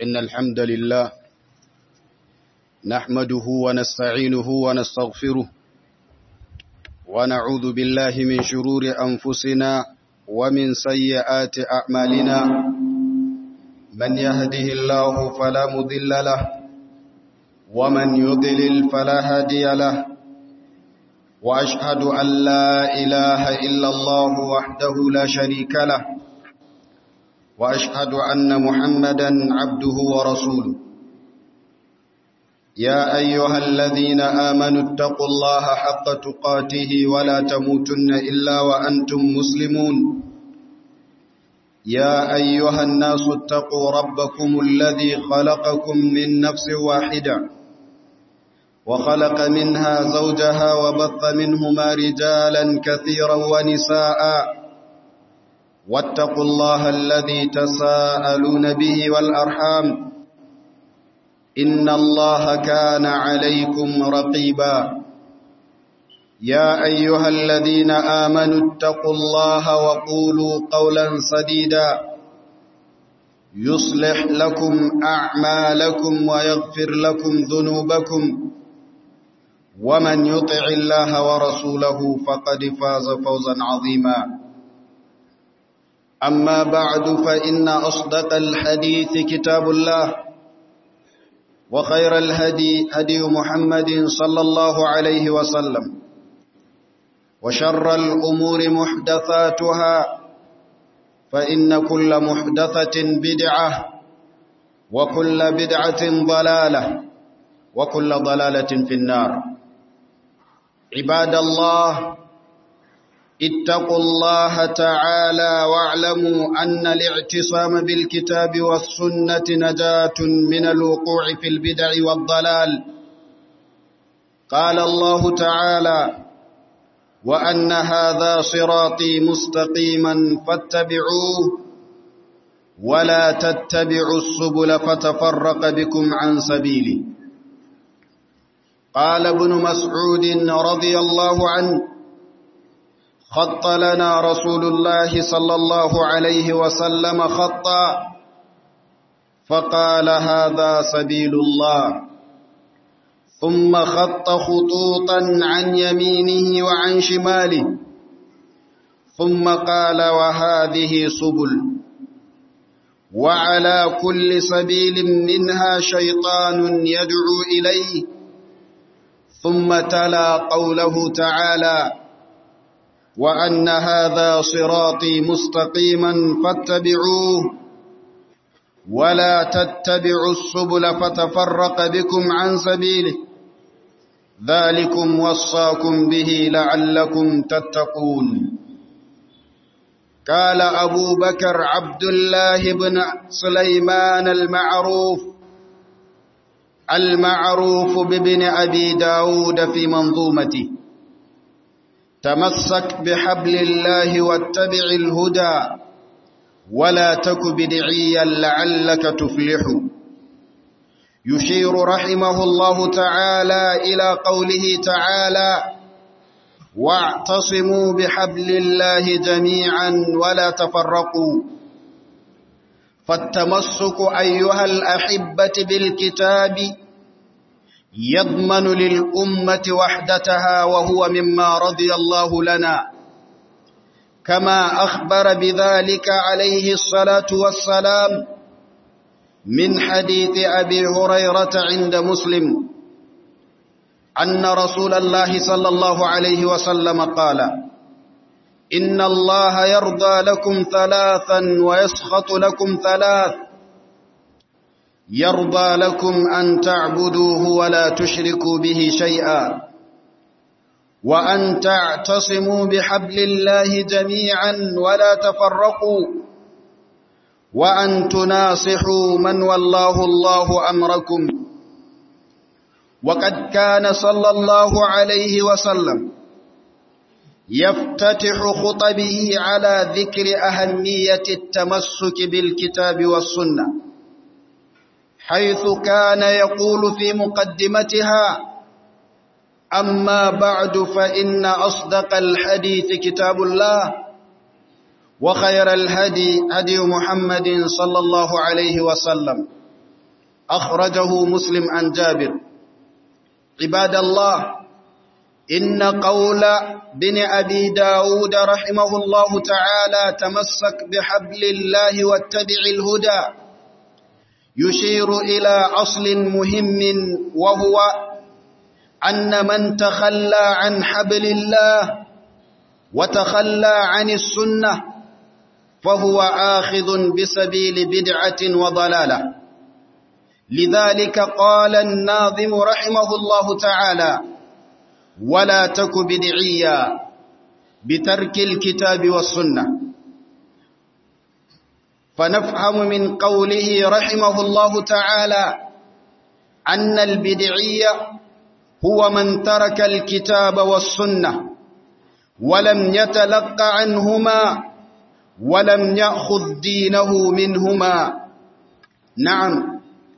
إن الحمد لله نحمده ونستعينه ونستغفره ونعوذ بالله من شرور أنفسنا ومن سيئات أعمالنا من يهده الله فلا مضل له ومن يضلل فلا هادي له وأشهد أن لا إله إلا الله وحده لا شريك له وأشهد أن محمدا عبده ورسوله يا أيها الذين آمنوا اتقوا الله حق تقاته ولا تموتن إلا وأنتم مسلمون يا أيها الناس اتقوا ربكم الذي خلقكم من نفس واحدة وخلق منها زوجها وبث منهما رجالا كثيرا ونساء واتقوا الله الذي تساءلون به والأرحام إن الله كان عليكم رقيبا يا أيها الذين آمنوا اتقوا الله وقولوا قولا سديدا يصلح لكم أعمالكم ويغفر لكم ذنوبكم ومن يطع الله ورسوله فقد فاز فوزا عظيما أما بعد فإن أصدق الحديث كتاب الله وخير الهدي هدي محمد صلى الله عليه وسلم وشر الأمور محدثاتها فإن كل محدثة بدعة وكل بدعة ضلالة وكل ضلالة في النار عباد الله اتقوا الله تعالى واعلموا أن الاعتصام بالكتاب والسنة نجاة من الوقوع في البدع والضلال قال الله تعالى وأن هذا صراطي مستقيما فاتبعوه ولا تتبعوا السبل فتفرق بكم عن سبيله قال ابن مسعود رضي الله عنه خط لنا رسول الله صلى الله عليه وسلم خطا فقال هذا سبيل الله ثم خط خطوطا عن يمينه وعن شماله ثم قال وهذه سبل وعلى كل سبيل منها شيطان يدعو إليه ثم تلا قوله تعالى وأن هذا صراطي مستقيما فاتبعوه ولا تتبعوا السبل فتفرق بكم عن سبيله ذلكم وصاكم به لعلكم تتقون قال أبو بكر عبد الله بن سليمان المعروف المعروف بابن أبي داود في منظومته تمسك بحبل الله واتبع الهدى ولا تك بدعيا لعلك تفلح يشير رحمه الله تعالى إلى قوله تعالى واعتصموا بحبل الله جميعا ولا تفرقوا فالتمسك أيها الأحبة بالكتاب يضمن للأمة وحدتها وهو مما رضي الله لنا كما أخبر بذلك عليه الصلاة والسلام من حديث أبي هريرة عند مسلم أن رسول الله صلى الله عليه وسلم قال إن الله يرضى لكم ثلاثا ويسخط لكم ثلاث يرضى لكم أن تعبدوه ولا تشركوا به شيئا وأن تعتصموا بحبل الله جميعا ولا تفرقوا وأن تناصحوا من والله الله أمركم وقد كان صلى الله عليه وسلم يفتتح خطبه على ذكر أهمية التمسك بالكتاب والسنة حيث كان يقول في مقدمتها أما بعد فإن أصدق الحديث كتاب الله وخير الهدي هدي محمد صلى الله عليه وسلم أخرجه مسلم عن جابر عباد الله إن قول بن أبي داود رحمه الله تعالى تمسك بحبل الله واتبع الهدى يشير إلى أصل مهم وهو أن من تخلى عن حبل الله وتخلى عن السنة فهو آخذ بسبيل بدعة وضلالة لذلك قال الناظم رحمه الله تعالى ولا تك بدعيا بترك الكتاب والسنة فنفهم من قوله رحمه الله تعالى أن البدعية هو من ترك الكتاب والسنة ولم يتلق عنهما ولم يأخذ دينه منهما نعم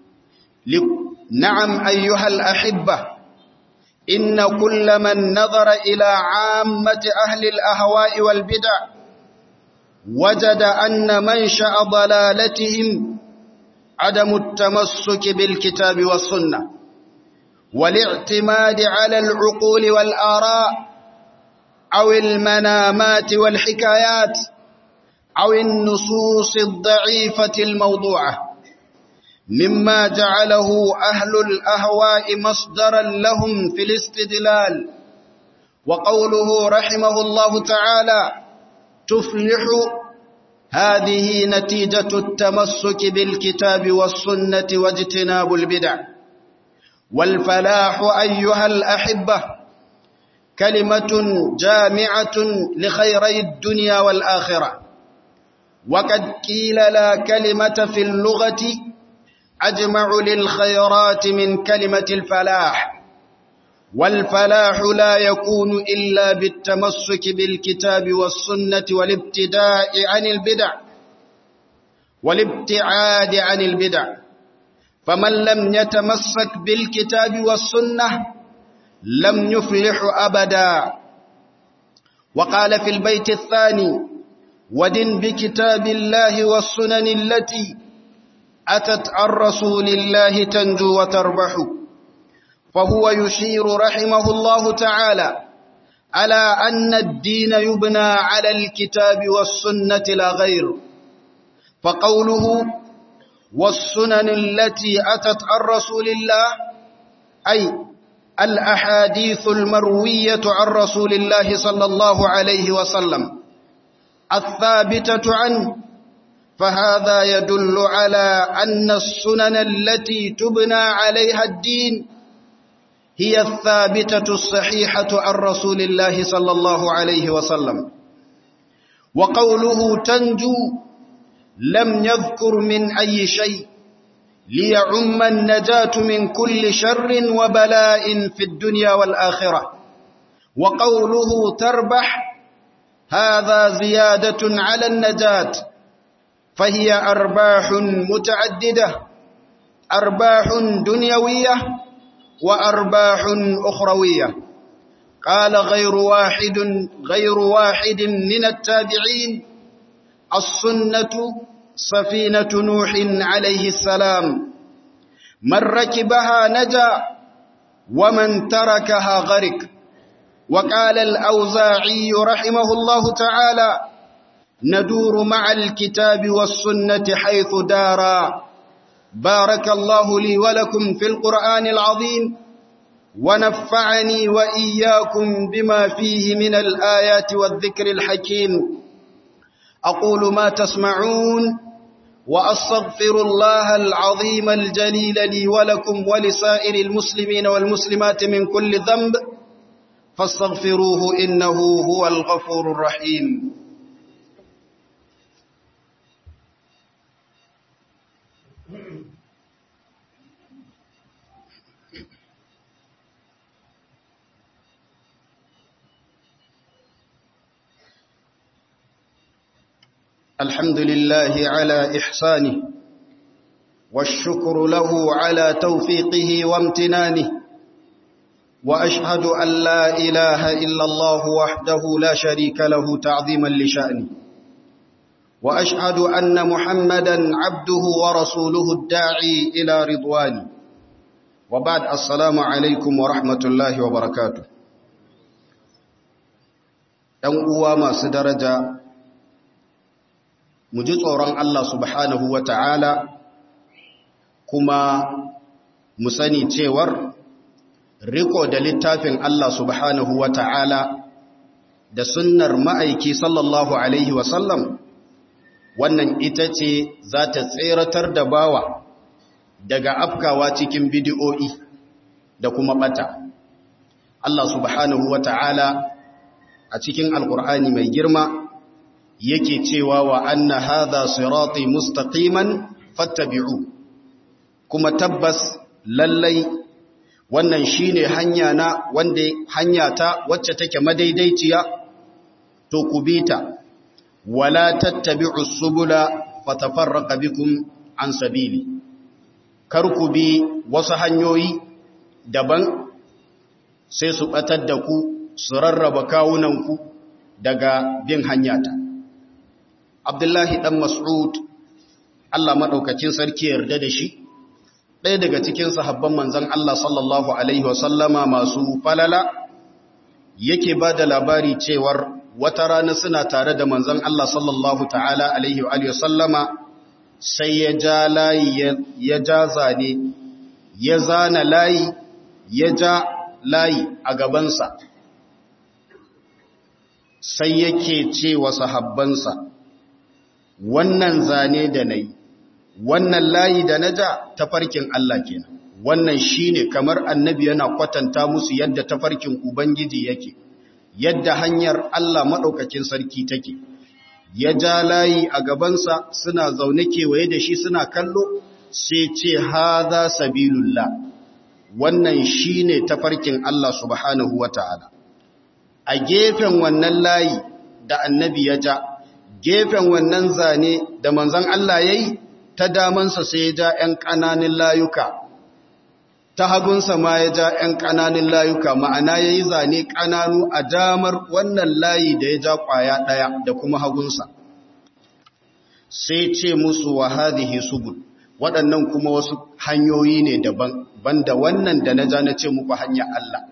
نعم أيها الأحبة إن كل من نظر إلى عامة أهل الأهواء والبدع وجد أن منشأ ضلالتهم عدم التمسك بالكتاب والسنة والاعتماد على العقول والآراء أو المنامات والحكايات أو النصوص الضعيفة الموضوعة مما جعله أهل الأهواء مصدرا لهم في الاستدلال وقوله رحمه الله تعالى تفلح هذه نتيجة التمسك بالكتاب والسنة واجتناب البدع والفلاح أيها الأحبة كلمة جامعة لخيري الدنيا والآخرة وقد قيل لا كلمة في اللغة أجمع للخيرات من كلمة الفلاح والفلاح لا يكون إلا بالتمسك بالكتاب والسنة والابتداء عن البدع والابتعاد عن البدع فمن لم يتمسك بالكتاب والسنة لم يفلح أبدا وقال في البيت الثاني ودن بكتاب الله والسنن التي أتت عن رسول الله تنجو وتربح فهو يشير رحمه الله تعالى على أن الدين يبنى على الكتاب والسنة لا غير فقوله والسنن التي أتت عن رسول الله أي الأحاديث المروية عن رسول الله صلى الله عليه وسلم الثابتة عنه فهذا يدل على أن السنن التي تبنى عليها الدين هي الثابتة الصحيحة عن رسول الله صلى الله عليه وسلم وقوله تنجو لم يذكر من أي شيء ليعم النجاة من كل شر وبلاء في الدنيا والآخرة وقوله تربح هذا زيادة على النجاة فهي أرباح متعددة أرباح دنيوية وأرباح أخروية قال غير واحد غير واحد من التابعين السنة سفينة نوح عليه السلام من ركبها نجا ومن تركها غرق وقال الأوزاعي رحمه الله تعالى ندور مع الكتاب والسنة حيث دارا بارك الله لي ولكم في القرآن العظيم ونفعني وإياكم بما فيه من الآيات والذكر الحكيم أقول ما تسمعون وأستغفر الله العظيم الجليل لي ولكم ولسائر المسلمين والمسلمات من كل ذنب فاستغفروه إنه هو الغفور الرحيم الحمد لله على إحسانه والشكر له على توفيقه وامتنانه وأشهد أن لا إله إلا الله وحده لا شريك له تعظيما لشأنه وأشهد أن محمدا عبده ورسوله الداعي إلى رضوانه وبعد السلام عليكم ورحمة الله وبركاته ‘yan uwa masu daraja mu ji tsoron Allah subhanahu wa ta'ala kuma mu sani cewar riko da littafin Allah subhanahu wa ta'ala da sunnar ma'aiki sallallahu Alaihi wasallam wannan ita ce za ta tseratar da bawa daga afkawa cikin bidiyo'i da kuma bata. Allah subhanahu wa ta'ala a cikin Alƙur'ani mai girma yake cewa wa anna hadha sirati mustaqiman fattabi'u kuma tabbas lallai wannan shine hanya na wanda hanya ta wacce take madaidaiciya to ku bita wala tattabi'u subula fatafarraqa bikum an sabili kar ku bi wasu hanyoyi daban sai su batar da ku su rarraba kawunanku daga bin hanyata Abdullahi dan Mas'ud Allah madaukakin sarki yarda da shi ɗaya daga cikin sahabban manzon Allah sallallahu alaihi wasallama masu falala yake ba da labari cewar wata rana suna tare da manzon Allah sallallahu ta'ala alaihi wa sallama sai ya ja layi ya ja zane ya zana layi ya ja layi a gabansa sai yake ce wa sahabbansa wannan zane da na yi wannan layi da na ja tafarkin Allah kenan wannan shine kamar annabi yana kwatanta musu yadda tafarkin ubangiji yake yadda hanyar Allah maɗaukakin sarki take ya ja layi a gabansa suna zaune kewaye da shi suna kallo sai ce haza sabilullah wannan shine tafarkin Allah subhanahu wata'ala a gefen wannan layi da annabi ya ja gefen wannan zane da manzon Allah yayi ta damansa sai ya ja ‘yan ƙananin layuka, ta hagunsa ma ya ja ‘yan ƙananin layuka, ma'ana ya yi zane ƙananu a damar wannan layi da ya ja ƙwaya ɗaya da kuma hagunsa. Sai ce musu wa hadhihi subul, waɗannan kuma wasu hanyoyi ne daban, banda wannan da na ja na ce muku hanyar Allah.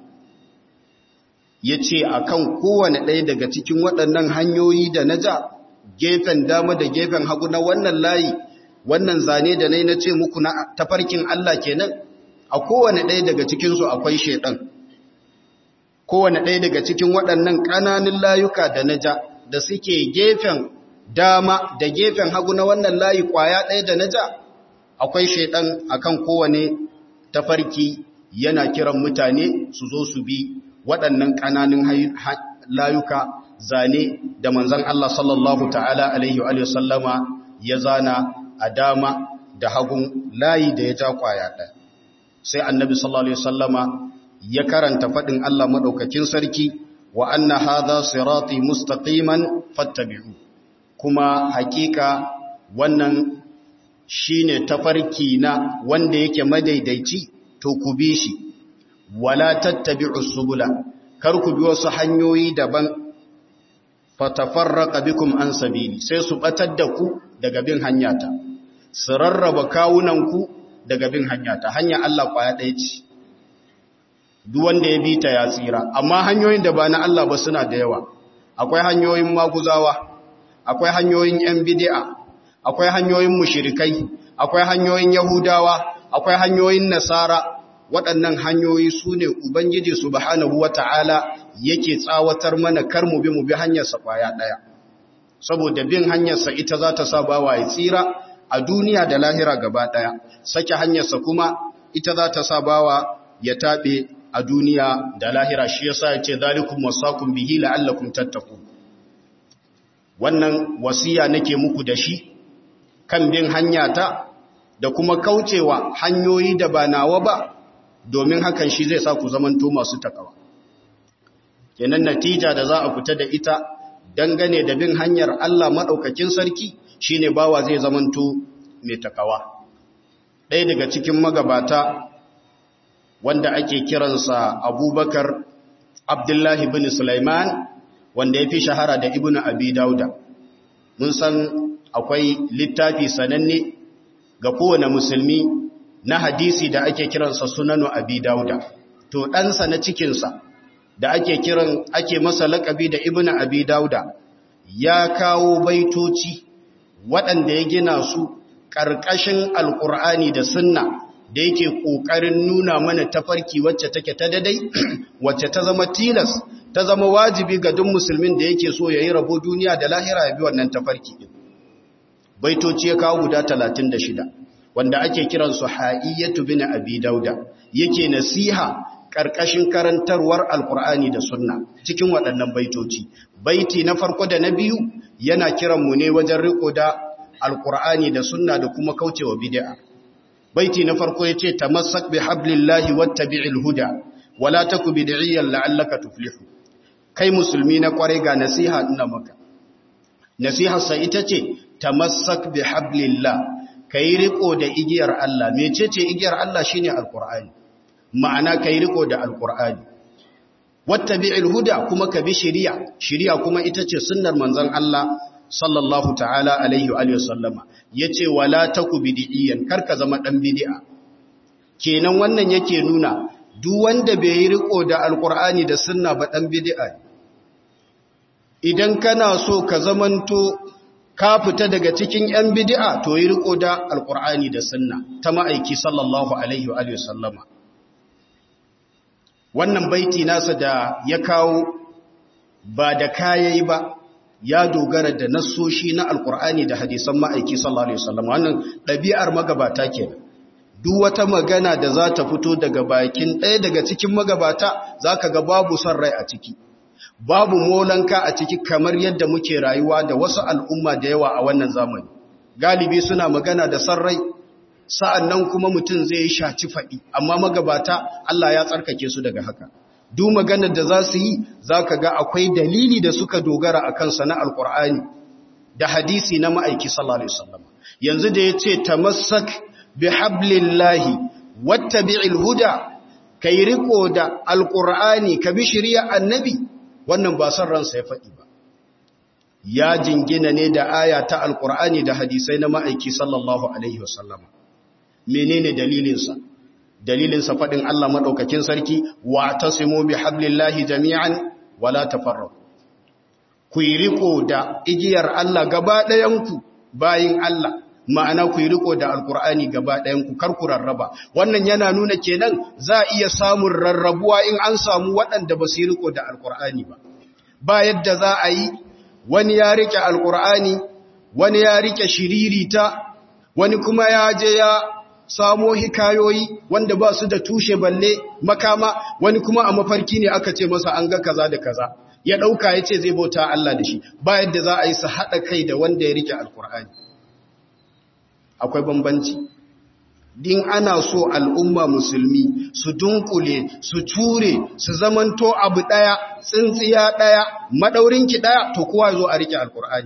Ya ce a kan kowane ɗaya daga cikin waɗannan hanyoyi da na ja, gefen dama da gefen hagu na wannan layi, wannan zane da nai na ce muku na tafarkin Allah kenan a kowane ɗaya daga cikinsu akwai shaiɗan kowane ɗaya daga cikin waɗannan ƙananan layuka da na ja da suke gefen dama da gefen hagu na wannan layi ƙwaya ɗaya da na ja akwai shaiɗan akan kowane tafarki yana kiran mutane su zo su bi waɗannan ƙananan layuka zane da manzon Allah sallallahu ta'ala alaihi wa sallama ya zana a dama da hagun layi da ya ja kwaya ɗaya sai annabi sallallahu alaihi wasallama ya karanta faɗin Allah maɗaukakin sarki wa anna hadha sirati mustaqiman fattabi'u kuma hakika wannan shine tafarki na wanda yake madaidaici to ku bi shi wala tattabi'u subula kar ku bi wasu hanyoyi daban fatafarraqa bikum an sabili sai su batar da ku daga bin hanyata su rarraba kawunanku daga bin hanyata hanya Allah kwaya ɗaya ce duk wanda ya bi ta ya tsira amma hanyoyin da ba na Allah ba suna da yawa akwai hanyoyin maguzawa akwai hanyoyin yan bid'a akwai hanyoyin mushrikai akwai hanyoyin yahudawa akwai hanyoyin nasara waɗannan hanyoyi su ne ubangiji subhanahu wata'ala yake tsawatar mana kar mu bi mu bi hanyarsa kwaya ɗaya saboda bin hanyarsa ita za ta sa bawa ya tsira a duniya da lahira gaba ɗaya sake hanyarsa kuma ita za ta sa bawa ya taɓe a duniya da lahira shi yasa ya ce zalikum wasakum bihi la'allakum tattaqun wannan wasiya nake muku da shi kan bin hanyata da kuma kaucewa hanyoyi da ba nawa ba domin hakan shi zai sa ku zamanto masu takawa kenan natija da za a fita da ita dangane da bin hanyar Allah maɗaukakin sarki shine bawa zai zamanto mai takawa ɗaya daga cikin magabata wanda ake kiransa abubakar abdullahi bin sulaiman wanda ya fi shahara da ibn abi dauda mun san akwai littafi sananne ga kowane musulmi na hadisi da ake kiransa sunanu abi dauda to ɗansa na cikinsa da ake kiran ake masa laƙabi da ibnu abi dauda ya kawo baitoci waɗanda ya gina su ƙarƙashin alƙur'ani da sunna da yake ƙoƙarin nuna mana tafarki wacce take ta dadai wacce ta zama tilas ta zama wajibi ga duk musulmin da yake so ya yi rabo duniya da lahira ya bi wannan tafarki ɗin baitoci ya kawo guda 36 wanda ake kiransu ha'iyyatu bin abi dauda yake nasiha ƙarƙashin karantarwar alƙur'ani da sunna cikin waɗannan baitoci baiti na farko da na biyu yana kiranmu ne wajen riko da alƙur'ani da sunna da kuma kaucewa bid'a baiti na farko yace tamassak bi hablillahi wattabi'il huda wala taku bid'iyan la'allaka tuflihu kai musulmi na kware ga nasiha ina maka nasiha sai ita ce tamassak bi hablillah kai riko da igiyar Allah mecece igiyar Allah shine alqur'ani ma'ana kai riko da alqur'ani wattabi'il huda kuma ka bi shari'a shari'a kuma ita ce sunnar manzon Allah sallallahu ta'ala alaihi wa sallama yace wala taku bid'iyan karka zama dan bid'a kenan wannan yake nuna duk wanda bai yi riko da alqur'ani da sunna ba dan bid'a idan kana so ka zamanto ka fita daga cikin yan bid'a to yi riko da alqur'ani da sunna ta ma'aiki sallallahu alaihi wa sallama wannan baiti nasa da ya kawo ba da kayayi ba ya dogara da nassoshi na alkur'ani da hadisan ma'aiki sallallahu alaihi wasallam wannan ɗabi'ar magabata ke duk wata magana da za ta fito daga bakin ɗaya daga cikin magabata za ka ga babu son rai a ciki babu molanka a ciki kamar yadda muke rayuwa da wasu al'umma da yawa a wannan zamani galibi suna magana da son rai sa'an nan kuma mutum zai yi shaci faɗi amma magabata Allah ya tsarkake su daga haka duk maganar da za su yi za ka ga akwai dalili da suka dogara a kansa na alkur'ani da hadisi na ma'aiki sallallahu alaihi wasallam yanzu da ya ce tamassak bi hablillahi wattabi'il huda kai riko da alkur'ani ka bi shari'a annabi wannan ba san ransa ya faɗi ba ya jingina ne da aya ta alkur'ani da hadisai na ma'aiki sallallahu alaihi wasallam menene dalilinsa dalilinsa faɗin Allah maɗaukakin sarki wa ta simo bi hablillahi jami'an wala tafarraku ku yi riko da igiyar Allah gaba ɗayanku bayin Allah ma'ana ku yi riko da alkur'ani gaba ɗayanku kar ku rarraba wannan yana nuna kenan za a iya samun rarrabuwa in an samu waɗanda ba su yi riko da alkur'ani ba ba yadda za a yi wani ya rike alkur'ani wani ya rike shiririta wani kuma ya je ya samo hikayoyi wanda ba su da tushe balle makama wani kuma a mafarki ne aka ce masa an ga kaza da kaza ya ɗauka ya ce zai bauta Allah da shi ba yadda za a yi su haɗa kai da wanda ya rike alkur'ani akwai bambanci din ana so al'umma musulmi su dunkule su ture su zamanto abu ɗaya tsintsiya ɗaya maɗaurinki ɗaya to kowa zo a rike alkur'ani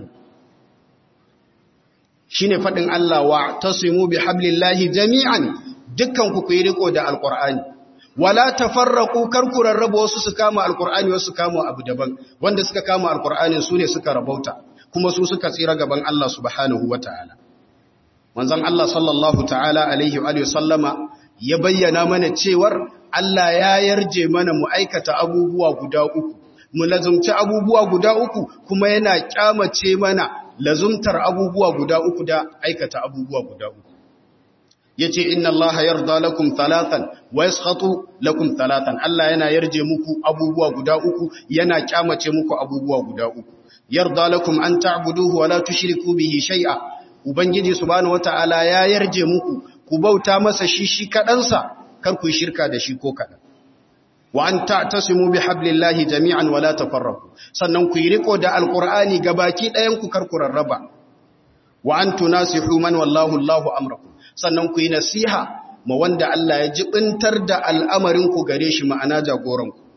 shi ne faɗin Allah wa ta simu bi hablillahi jami'an dukkan ku yi riko da alkur'ani wala tafarraqu karku rarraba wasu su kama alkur'ani wasu kama abu daban wanda suka kama alkur'anin su ne suka rabauta kuma su suka tsira gaban Allah subhanahu wataala manzon Allah sallallahu ta'ala alaihi wa sallama ya bayyana mana cewar Allah ya yarje mana mu aikata abubuwa guda uku mu lazumci abubuwa guda uku kuma yana kyamace mana lazumtar abubuwa guda uku da aikata abubuwa guda uku yace inna allaha yarda lakum thalathan wa yaskhatu lakum thalathan Allah yana yarje muku abubuwa guda uku yana kyamace muku abubuwa guda uku yarda lakum an ta'buduhu wa la tushriku bihi shay'a ubangiji subhanahu wataala ya yarje muku ku bauta masa shi shi kadansa kar ku shirka da shi ko kadan wa an ta'tasimu bi hablillahi jami'an wa la tafarraqu sannan ku yi riko da alqur'ani gabaki ɗayan ku kar ku rarraba wa an tunasihu man wallahu Allahu amrakum sannan ku yi nasiha ma wanda Allah ya jibintar da al'amarin ku gare shi ma'ana jagoran ku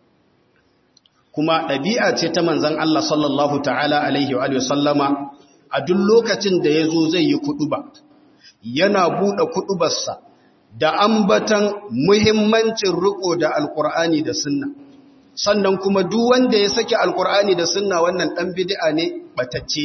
kuma ɗabi'a ce ta manzon Allah sallallahu ta'ala alaihi wa sallama a duk lokacin da yazo zai yi kuduba yana bude kudubarsa da ambatan muhimmancin riko da alkur'ani da sunna sannan kuma duk wanda ya saki alkur'ani da sunna wannan dan bid'a ne batacce ne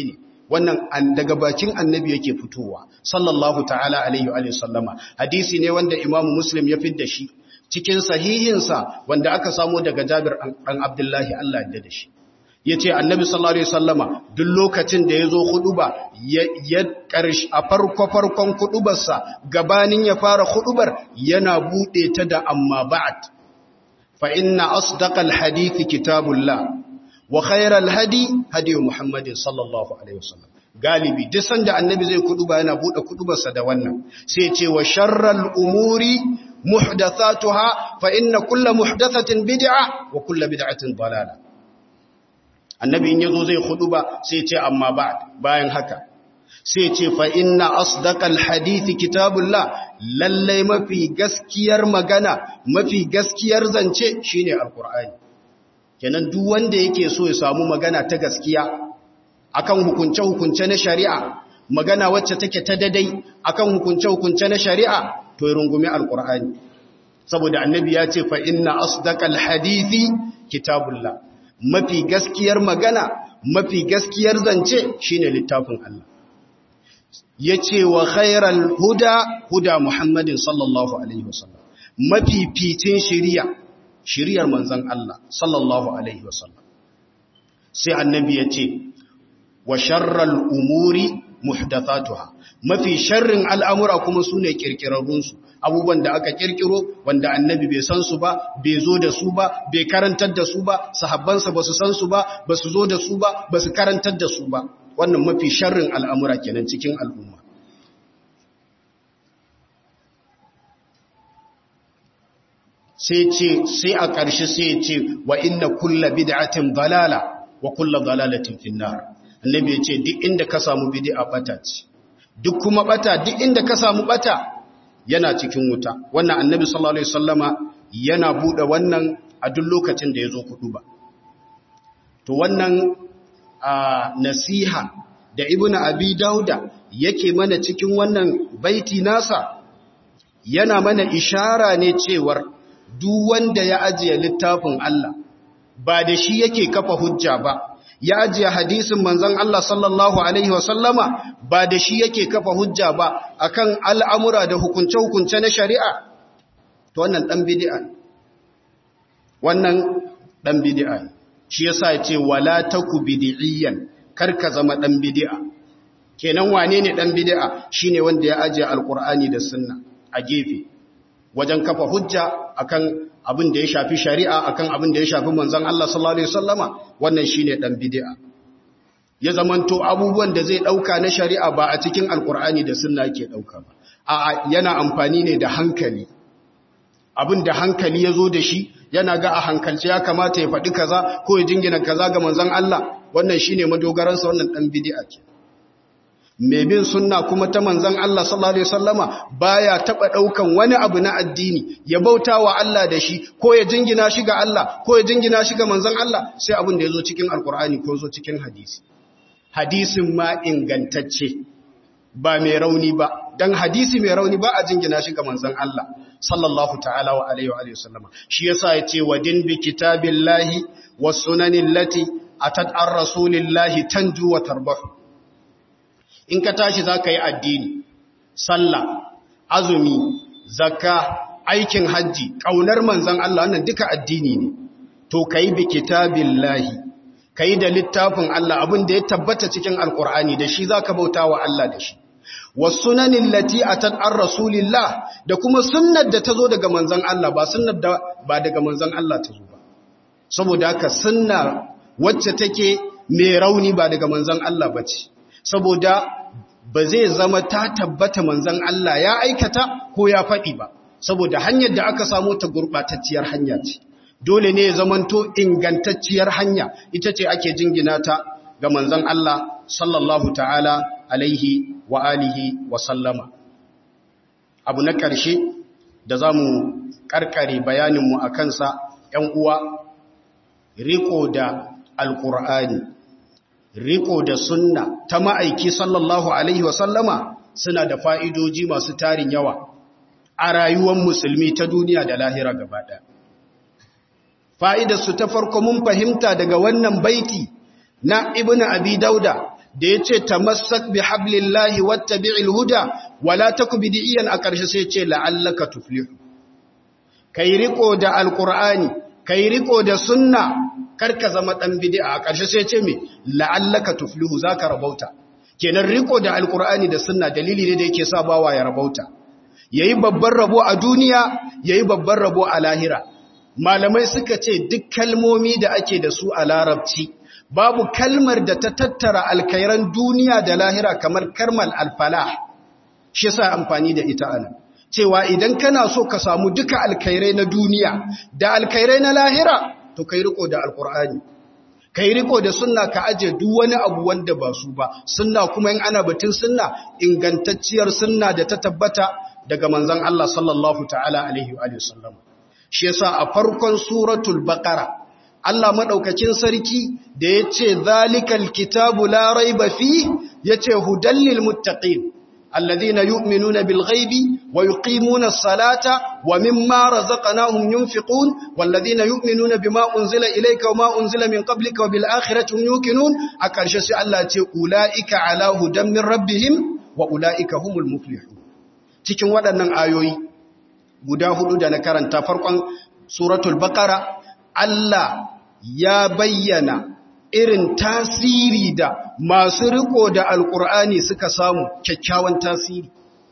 wannan an daga bakin annabi yake fitowa sallallahu ta'ala alaihi wa sallama hadisi ne wanda imamu muslim ya fidda shi cikin sahihinsa wanda aka samo daga jabir ɗan abdullahi Allah ya da shi ya ce annabi sallallahu alaihi sallama duk lokacin da ya zo huduba ya ƙarshi a farko-farkon hudubarsa gabanin ya fara hudubar yana buɗe ta da amma ba'ad fa inna asdaqal hadithi kitabullah wa khairal hadi hadi muhammadin sallallahu alaihi wasallam galibi duk sanda annabi zai kuduba yana buɗe kudubarsa da wannan sai ce wa sharral umuri muhdathatuha fa inna kullu muhdathatin bid'a wa kullu bid'atin dalalah annabi in yazo zai ba sai ce amma ba bayan haka sai ce fa inna asdaqal hadithi kitabullah lallai mafi gaskiyar magana mafi gaskiyar zance shine alqur'ani kenan duk wanda yake so ya samu magana ta gaskiya akan hukunce hukunce na shari'a magana wacce take ta dadai akan hukunce hukunce na shari'a to ya rungumi alqur'ani saboda annabi ya ce fa inna asdaqal hadithi kitabullah mafi gaskiyar magana mafi gaskiyar zance shine littafin Allah yace wa khairal huda huda muhammadin sallallahu alaihi wasallam mafi fitin shiriya shiriyar manzon Allah sallallahu alaihi wasallam sai annabi yace wa sharral umuri muhdathatuha mafi sharrin al'amura kuma sune kirkirarrun su abubuwan da aka kirkiro wanda annabi bai san su ba bai zo da su ba bai karantar da su ba sahabbansa ba su san su ba ba su zo da su ba ba su karantar da su ba wannan mafi sharrin al'amura kenan cikin al'umma sai ce sai a ƙarshe sai ce wa inna kulla bid'atin dalala wa kulla dalalatin finnar annabi ya ce duk inda ka samu bid'a bata ce duk kuma bata duk inda ka samu bata yana cikin wuta wannan annabi sallallahu alaihi wasallama yana bude wannan a duk lokacin da yazo kudu ba to wannan nasiha da ibnu abi dauda yake mana cikin wannan baiti nasa yana mana ishara ne cewar duk wanda ya ajiye littafin Allah ba da shi yake kafa hujja ba ya ajiye hadisin manzon Allah sallallahu alaihi wasallama ba da shi yake kafa hujja ba akan al'amura da hukunce-hukunce na shari'a to wannan dan bid'a wannan dan bid'a shi yasa yace wala taku bid'iyan karka zama dan bid'a kenan wane ne dan bid'a shine wanda ya ajiye alqur'ani da sunna a gefe wajen kafa hujja akan abin da ya shafi shari'a akan abin da ya shafi manzon Allah sallallahu alaihi wasallama wannan shine dan bid'a ya zamanto abubuwan da zai dauka na shari'a ba a cikin alkur'ani da sunna yake dauka ba a'a yana amfani ne da hankali abin da hankali yazo da shi yana ga a hankalce ya kamata ya faɗi kaza ko ya jingina kaza ga manzon Allah wannan shine madogaransa wannan dan bid'a ke mai bin sunna kuma ta manzan Allah sallallahu Alaihi wasallama baya taɓa ɗaukan wani abu na addini ya bauta wa Allah da shi ko ya jingina shi ga Allah ko ya jingina shi ga manzan Allah sai abin da ya zo cikin alkur'ani ko zo cikin hadisi hadisin ma ingantacce ba mai rauni ba don hadisi mai rauni ba a jingina shi ga manzan Allah sallallahu ta'ala wa alaihi wa sallama shi yasa ya ce wa din bi kitabillahi wa sunanin lati atat an rasulillahi tanju wa tarbahu in ka tashi za ka yi addini sallah azumi zakka aikin hajji ƙaunar manzan Allah wannan duka addini ne to ka yi bi kitabillahi ka yi da littafin Allah abin da ya tabbata cikin alkur'ani da shi za ka bauta wa Allah da shi wasunanin lati a an rasulillah da kuma sunnar da ta zo daga manzan Allah ba sunnar da ba daga manzan Allah ta zo ba saboda haka sunna wacce take mai rauni ba daga manzan Allah ba ce saboda ba zai zama ta tabbata manzan Allah ya aikata ko ya faɗi ba saboda hanyar da aka samu ta gurɓatacciyar hanya ce dole ne ya zamanto ingantacciyar hanya ita ce ake jingina ta ga manzan Allah sallallahu ta'ala alaihi wa alihi wa sallama abu na ƙarshe da za mu ƙarƙare bayaninmu a kansa ‘yan uwa riko da alƙur'ani riko da sunna ta ma'aiki sallallahu Alaihi wasallama suna da fa'idoji masu tarin yawa a rayuwar musulmi ta duniya da lahira gaba ɗaya. Fa'idarsu ta farko mun fahimta daga wannan baiti na Ibn Abi Dauda da yace tamassak bi hablillahi wattabi'il huda wala taku bid'iyan a ƙarshe sai yace la'allaka tuflihu kai riko da alqur'ani kai riko da sunna karka zama dan bid'a a ƙarshe sai yace me la'allaka tuflihu zaka rabauta kenan riko da alqur'ani da sunna dalili ne da yake sa bawa ya rabauta yayi babban rabo a duniya yayi babban rabo a lahira malamai suka ce duk kalmomi da ake da su a larabci babu kalmar da ta tattara alkairan duniya da lahira kamar karmal alfalah shi sa amfani da ita ana cewa idan kana so ka samu duka alkairai na duniya da alkairai na lahira to kai riko da alkur'ani kai riko da sunna ka aje duk wani abu wanda ba su ba sunna kuma in ana batun sunna ingantacciyar sunna da ta tabbata daga manzon Allah sallallahu ta'ala alaihi wa sallam shi yasa a farkon suratul baqara Allah madaukakin sarki da yace zalikal kitabu la raiba fi yace hudal lil muttaqin alladhina yu'minuna bil ghaibi wa yuqimuna as-salata wa mimma razaqnahum yunfiqun walladhina yu'minuna bima unzila ilayka wa ma unzila min qablika wa bil akhirati hum yuqinun a karshe sai Allah ce ulaika ala hudan min rabbihim wa ulaika humul muflihun cikin waɗannan ayoyi guda hudu da na karanta farkon suratul baqara Allah ya bayyana irin tasiri da masu riko da alkur'ani suka samu kyakkyawan tasiri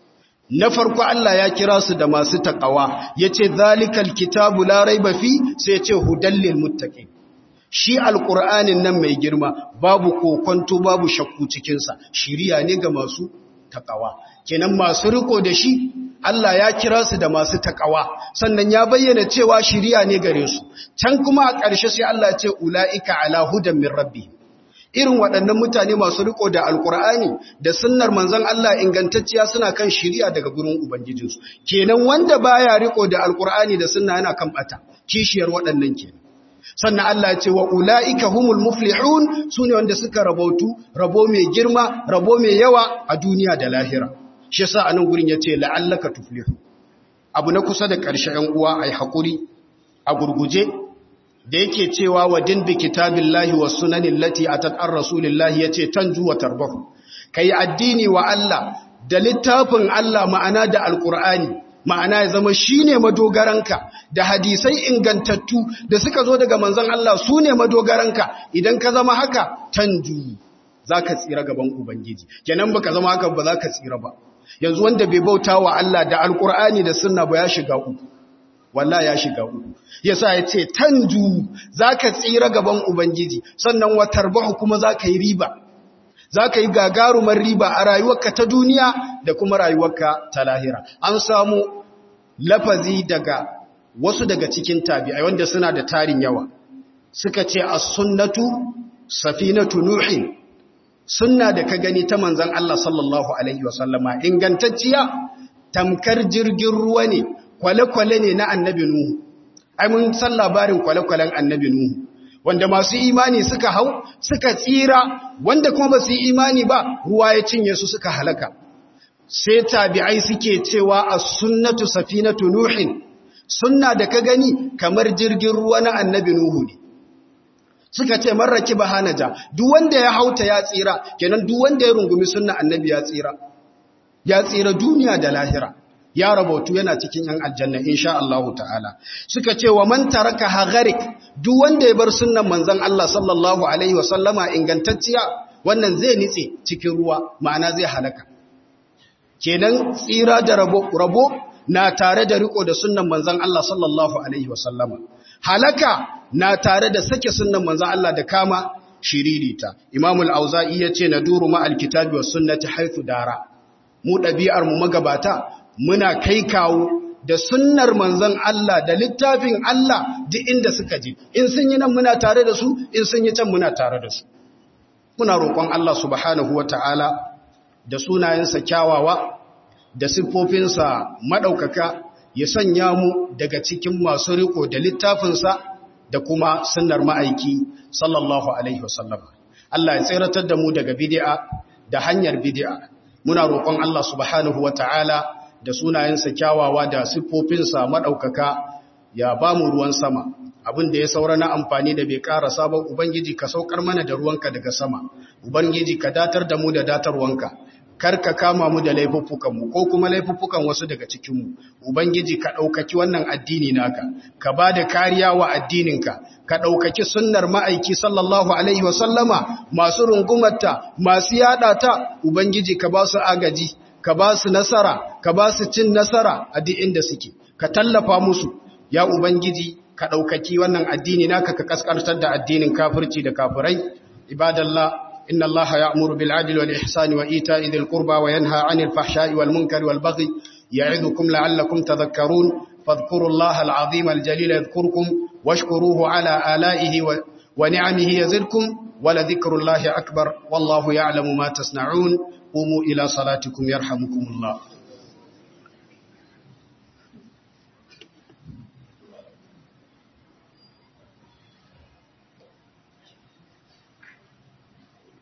na farko Allah ya kira su da masu takawa yace zalikal kitabu la raiba fi sai yace hudallil muttaqin shi alkur'anin nan mai girma babu kokonto babu shakku cikin sa shiriya ne ga masu takawa kenan masu riko da shi Allah ya kira su da masu takawa sannan ya bayyana cewa shiriya ne gare su can kuma a ƙarshe sai Allah ya ce ulaika ala hudan min rabbi irin waɗannan mutane masu riko da alkur'ani da sunnar manzon Allah ingantacciya suna kan shiriya daga gurin ubangijinsu kenan wanda baya riko da alkur'ani da sunna yana kan bata kishiyar waɗannan kenan sannan Allah ya ce wa ula'ika humul muflihun su ne wanda suka rabautu rabo mai girma rabo mai yawa a duniya da lahira shi yasa a nan gurin ya ce la'allaka tuflihu abu na kusa da ƙarshe ‘yan uwa a yi haƙuri a gurguje da yake cewa wa din bi kitabin lahi wa sunanin lati a tattar rasulillahi ya ce tan juwa tarbahu ka yi addini wa Allah da littafin Allah ma'ana da alƙur'ani ma'ana ya zama shi ne madogaranka da hadisai ingantattu da suka zo daga manzan Allah su ne madogaranka idan ka zama haka tanju za ka tsira gaban Ubangiji kenan ba ka zama haka ba za ka tsira ba yanzu wanda bai bauta wa Allah da alkur'ani da sunna ba ya shiga uku wallah ya shiga uku yasa ya ce tanju za ka tsira gaban Ubangiji sannan watarbahu kuma za ka yi riba za ka yi gagarumar riba a rayuwarka ta duniya da kuma rayuwarka ta lahira an samu lafazi daga wasu daga cikin tabi'ai wanda suna da tarin yawa suka ce as-sunnatu safinatu nuhin sunna da ka gani ta manzon Allah sallallahu alaihi wasallama ingantacciya tamkar jirgin ruwa ne kwale-kwale ne na annabi nuhu ai mun san labarin kwale-kwalen annabi nuhu wanda masu imani suka hau suka tsira wanda kuma ba su yi imani ba ruwa ya cinye su suka halaka sai tabi'ai suke cewa as-sunnatu safinatu nuhin sunna da ka gani kamar jirgin ruwa na annabi nuhu ne suka ce man rakiba hanaja duk wanda ya hauta ya tsira kenan duk wanda ya rungumi sunna annabi ya tsira ya tsira duniya da lahira ya rabautu yana cikin yan aljanna insha Allah ta'ala suka ce wa man taraka hagharik duk wanda ya bar sunnan manzon Allah sallallahu alaihi wa sallama ingantacciya wannan zai nitse cikin ruwa ma'ana zai halaka kenan tsira da rabo rabo na tare da riko da sunnan manzon Allah sallallahu alaihi wa sallama halaka na tare da sake sunnan manzon Allah da kama shiririta Imam al-Auza'i yace na duru ma al-kitabi was sunnati haythu dara mu dabi'ar mu magabata muna kai kawo da sunnar manzon Allah da littafin Allah duk inda suka je in sun yi nan muna tare da su in sun yi can muna tare da su muna roƙon Allah subhanahu wataala da sunayensa kyawawa da siffofinsa madaukaka ya sanya mu daga cikin masu riko da littafinsa da kuma sunnar ma'aiki sallallahu alaihi wasallam Allah ya tsiratar da mu daga bid'a da hanyar bid'a muna roƙon Allah subhanahu wataala da sunayensa kyawawa da siffofinsa maɗaukaka ya ba mu ruwan sama abin da ya saura na amfani da bai ƙara sabon ubangiji ka saukar mana da ruwanka daga sama ubangiji ka datar da mu da datarwanka kar ka kama mu da laifuffukanmu ko kuma laifuffukan wasu daga cikinmu ubangiji ka ɗaukaki wannan addini naka ka ba da kariya wa addininka ka ɗaukaki sunnar ma'aiki sallallahu alaihi wasallama masu rungumarta masu yaɗa ta ubangiji ka ba su agaji ka ba su nasara ka ba su cin nasara a duk inda suke ka tallafa musu ya ubangiji ka ɗaukaki wannan addini naka ka kaskantar da addinin kafirci da kafirai ibadallah إن الله يأمر بالعدل والإحسان وإيتاء ذي القربى وينهى عن الفحشاء والمنكر والبغي يعظكم لعلكم تذكرون فاذكروا الله العظيم الجليل يذكركم واشكروه على آلائه ونعمه يزدكم ولذكر الله أكبر والله يعلم ما تصنعون قوموا إلى صلاتكم يرحمكم الله